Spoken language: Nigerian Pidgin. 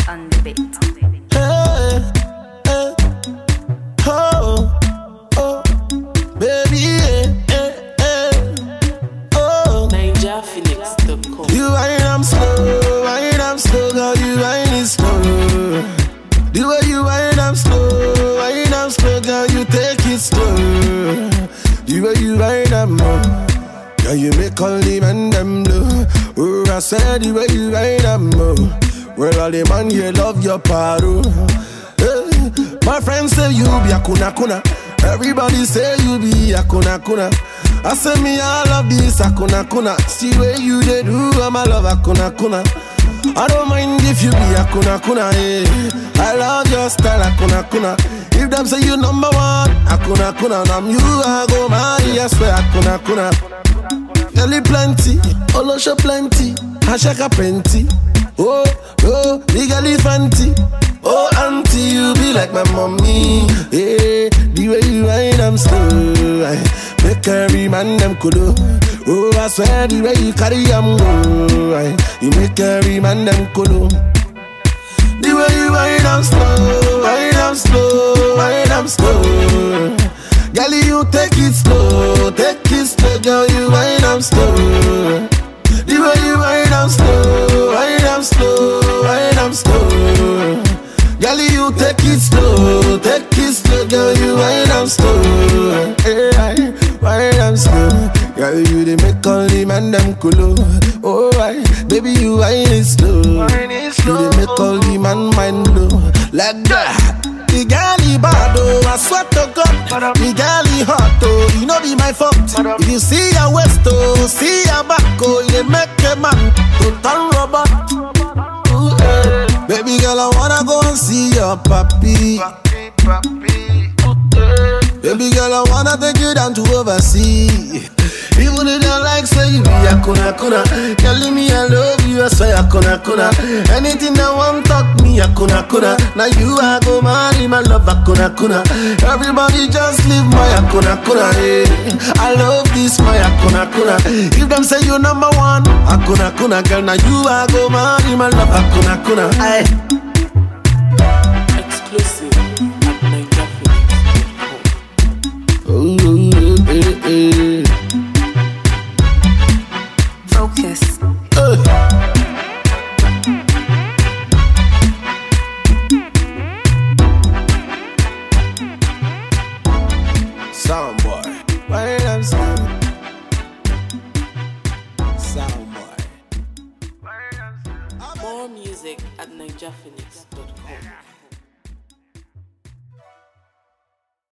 on the beat. Hey, hey, oh, oh, baby, yeah, yeah, yeah, oh. NigerPhoenix.com. You wind am slow, wind am slow, girl, you wind it slow. The way you wind am slow, wind am slow, girl, you take it slow. The way you wind am low, girl, you make all the men them low. Oh, I said the way you wind am low. Well, all the man here love your paro. Hey, my friends say you be a kuna kuna. Everybody say you be a kuna kuna. I say me I love this a kuna kuna. See where you they do, I'm a love a kuna kuna. I don't mind if you be a kuna kuna. Yeah. I love your style a kuna kuna. If them say you number one, a kuna kuna. And I'm you, I go marry. I swear a kuna kuna. Girlie plenty, Olosho plenty, Ashaka plenty. Oh, oh, big fancy. Oh, auntie, you be like my mommy. Yeah, the way you ride, I'm slow. I make every man them kudo. Oh, I swear the way you carry, I'm go. I, you make every man them kudo. The way you ride, I'm slow. Ride, I'm slow. Ride, I'm slow. Girl, you take it slow, take it slow, girl, you wind up slow. The way you wind up slow, wind up slow, wind up slow. Girl, you take it slow, take it slow, girl, you wind up slow. Hey, I wind up slow. Girl, you they make all the man them cool. Oh, I, baby, you wind it slow. You they make all the man mind blow like that. The girl he bad oh, I swear to God. The girl he hot oh, you know be my fault. If you see your waist oh, see your back oh, you dey make a man to turn rubber. Ooh, eh. Baby girl, I wanna go and see your papi. Baby girl, I wanna take you down to overseas. Even if you like say you be a kuna kuna Girl, me I love you, I swear a kuna kuna Anything that want talk me a kuna kuna Now you I go marry my love a kuna kuna Everybody just leave my a kuna kuna eh. I love this my a kuna kuna If them say you number one a kuna kuna Girl, now you I go marry my love a kuna kuna Aye. Exclusive at NigerPhoenix.com. Ooh, eh, eh. Focus. Sound boy. Why I'm slow? Sound boy. More music at NigerPhoenix.com.